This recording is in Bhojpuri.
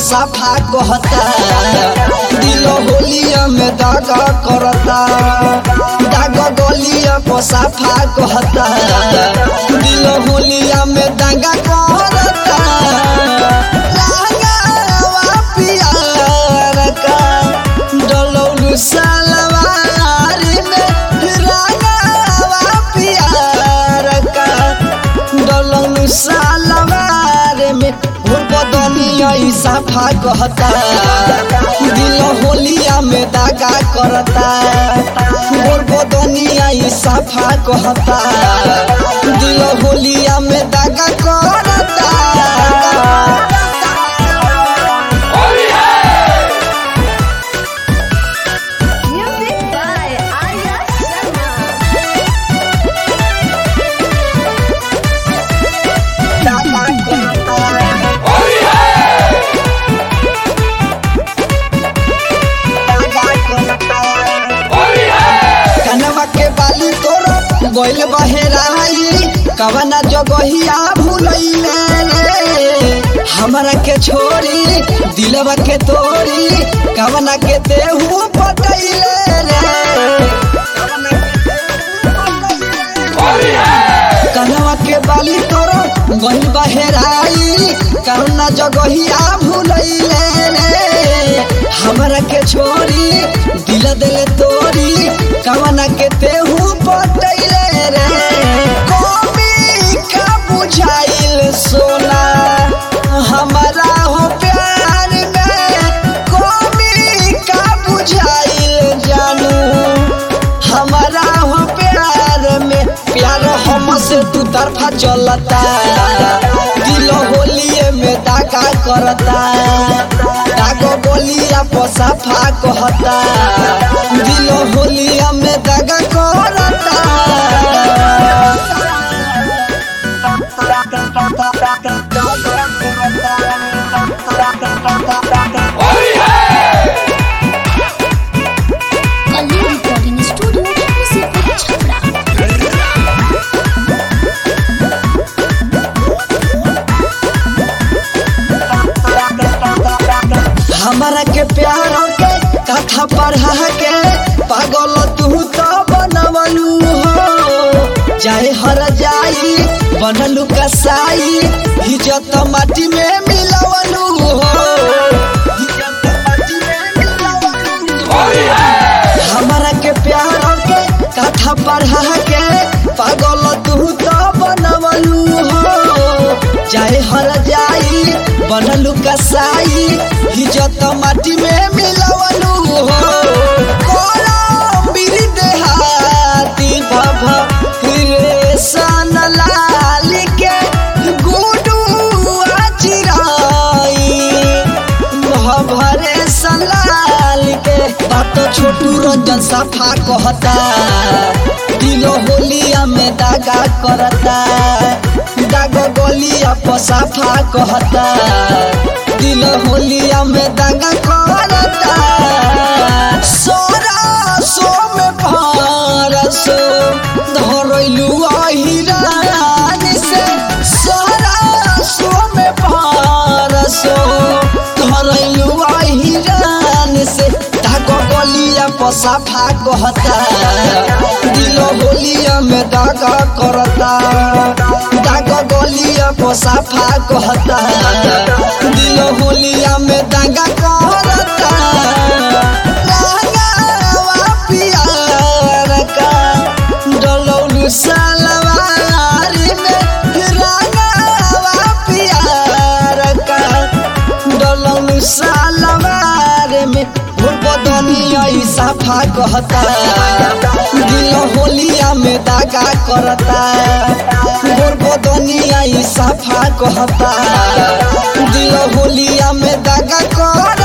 पसाफा कहता दिल होलिया में दागा करता दाग गलिया पसाफा कहता दिल होलिया में दागा करता रागावा पियार का डलौलू सलवार में रागावा पियार का डलौलू सलवार में भोर बदनिया साफा कहता दिल होलिया में दागा करता भोर बदनिया साफा कहता दिल होलिया में दागा करता Music by Arya Sharma. कनवा के बाली तोर गोइल बहेराई कवना जगहिया भूलैले रे हमरा के छोरी दिलवा के तोरी कवना के देहू पटैले रे कनवा के बाली तोर गोइल बहेराई कवना जगहिया भूलैले रे हमरा के छोरी दिल दिल तोरी कवना के तेहू पटैले रे कमी का बुझाइल सोना हमारा हो प्यार में कमी का बुझाइल जानू हमारा हो प्यार में प्यार हमसे तू तरफा चलता दिल होलिए में दागा करता दागो बोलिया पसाफा कहता दिल होलिया में दागा करता कल्याण रिकॉर्डिंग स्टूडियो मुसीबत छपरा हमारा के प्यार के कथा पढ़ा के पागल तू तो बनवलू हो चाहे हर जाई बनलू कसाई इज्जत माटी में मिलवलू हो इज्जत माटी में मिलवलू हो। हमारा के प्यार के कथा पढ़ा के पागल तू तो बनवलू हो चाहे हर जाई बनलू कसाई इज्जत माटी में मिलवलू हो कोलंबीर देहाती भभ रे सन लाल के गुडू चिराई भरे सलाल के बात छोटू रंजन सफा कहता दिल होलिया में दागा करता दाग गलिया पसाफा कहता दिल होलिया में दागा करता सोरा सो में भारसो धरैलू अहिरान से सोरा सो में भारसो धरैलू अहिरान से धागो गलिया पसाफा कहता दिल होलिया में दागा करता दागो गलिया पसाफा कहता दिल होलिया में दागा करता रागावा पियार का डलौलू सलवार में रागावा पियार का डलौलू सलवार में भोर बदनिया साफा कहता दिल होलिया में दागा करता भोर बदनिया साफा कहता दिल होलिया में दागा करता